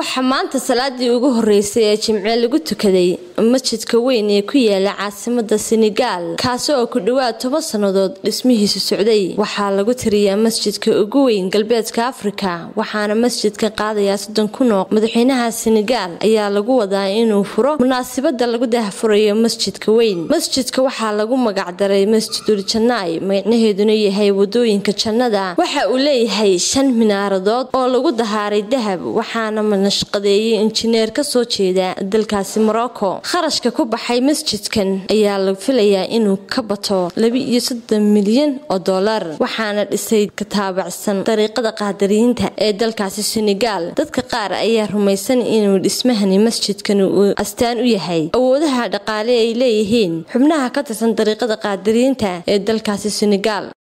waxaa maanta salaadii ugu horeysay ee jimce lagu tukaday masjidka weyn ee ku yaala caasimada senegaal kaasi oo ku dhowaad toban sannadood dhismihiisu socday waxaa lagu tiriyaa masjidka ugu weyn galbeedka afrika waxaana masjidka qaadayaa soddon kun oo madaxweynaha senegaal ayaa lagu wadaa inuu furo munaasabada lagu dahfurayo masjidka weyn masjidka waxaa lagu magacdaray masjidul janaay magacnaheeduna yahay wadooyinka jannada waxa uu leeyahay shan minaaradood oo lagu dahaaray dahab waxaana nashqadeeyay injineer kasoo jeeda dalkaasi morocco kharashka ku baxay masjidkan ayaa la filayaa inuu ka bato laba-iyo soddon milyan oo dollar waxaana dhisay ka taabacsan dariiqada qaadariyiinta ee dalkaasi senegaal dadka qaar ayaa rumaysan inuu dhismahani masjidkan uu astaan u yahay awoodaha dhaqaale ay leeyihiin xubnaha ka tirsan dariiqada qaadariyiinta ee dalkaasi senegaal